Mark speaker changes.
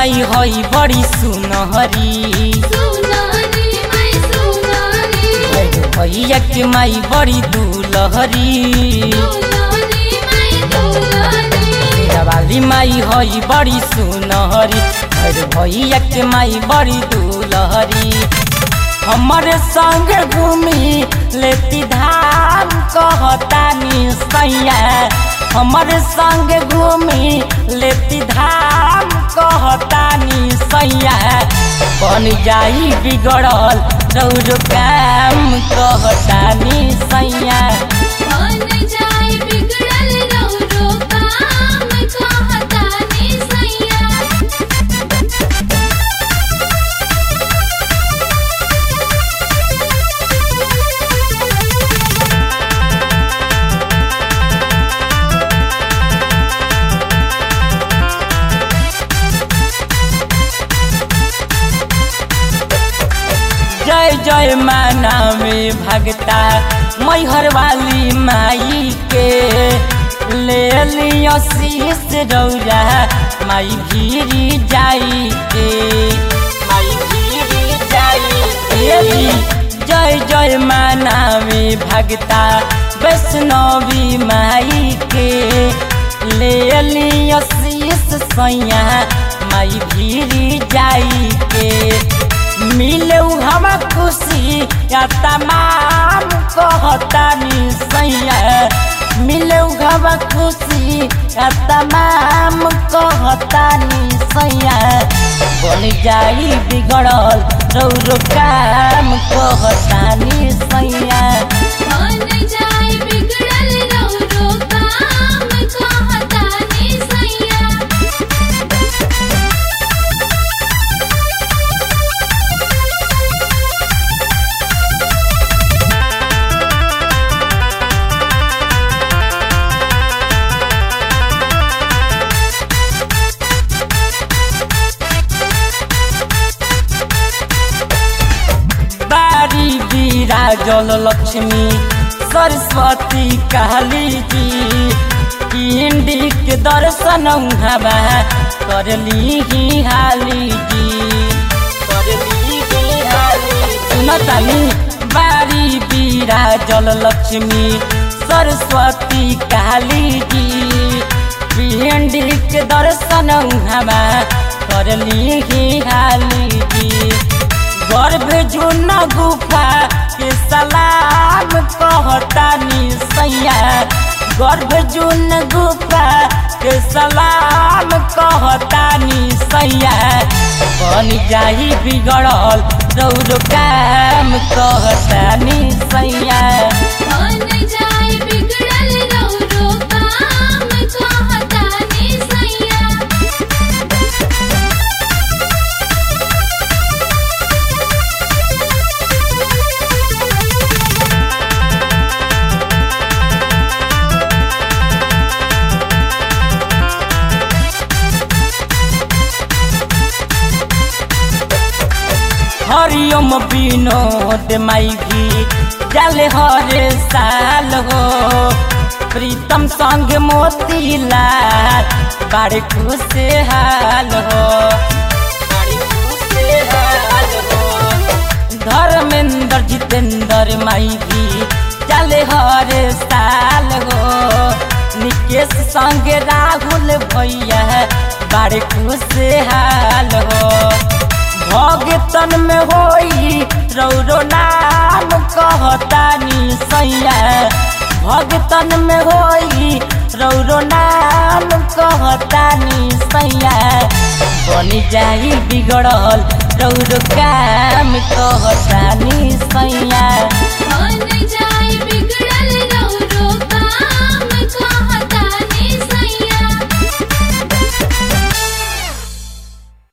Speaker 1: माई हई बड़ी सुनहरी
Speaker 2: सुनारी मैं सुनारी
Speaker 1: भैरो भैया के माई बड़ी दुलहरी
Speaker 2: दुलारी मैं दुलारी
Speaker 1: वाली माई हई बड़ी सुनहरी भैरो भैया के माई बड़ी दुलहरी हमारे संग घूमी लेती धाम कहतानी सैया हमारे संग घूमी लेती धाम कहतानी सैया बन जाई बिगड़ल रौर काम कहतानी सैया
Speaker 2: बन जाए बिगड़ल रौरो काम कहतानी सैया
Speaker 1: जय जय माना में भगता मैहर वाली माई के ले लियो शीस रौरा माई भीरी जाई के माई भीरी जाई के जय जय माना में भगता वैष्णवी माई के ले लियो शीस सैया माई भीरी जाई के मिले हम खुशी या तमाम कहतानी सैया मिले हम खुशी या तमाम कहतानी सैया बन जाई बिगड़ल रौरो काम कहतानी सैया
Speaker 2: बन जाए बिगड़ल रौरो काम कहतानी सैया
Speaker 1: बारी विराजल लक्ष्मी सरस्वती काली जी पिंडी के दर्शन हवा करली ही हाली जी करली ही हाली सुनतानी बारी विराजल लक्ष्मी सरस्वती काली जी पिंडी के दर्शन हवा करली ही हाली जी गर्भ जुन गुफा के सलाम कहतानी सैया गर्भ जुन गुफा के सलाम कहतानी सैया बन जाई बिगड़ल रौर काम कहतानी सैया
Speaker 2: बन जाए बिगड़ल रौरो काम कहतानी सैया
Speaker 1: हरिओम विनोद माई भी जाले हरे साल हो प्रीतम संग मोतीलाल बड़े खुश हाल हो बड़े खुशहाल हो। धर्मेंद्र जितेंद्र माई भी जाले हरे साल हो निकेश संग राहुल भैया बड़े खुश हाल हो भगतन में होई रौरो नाम कहतानी सैया भगतन में होई रौरो नाम कहतानी सैया बनी जाई बिगड़ल रौरो काम कहतानी सैया
Speaker 2: बन जाए बिगड़ल रौरो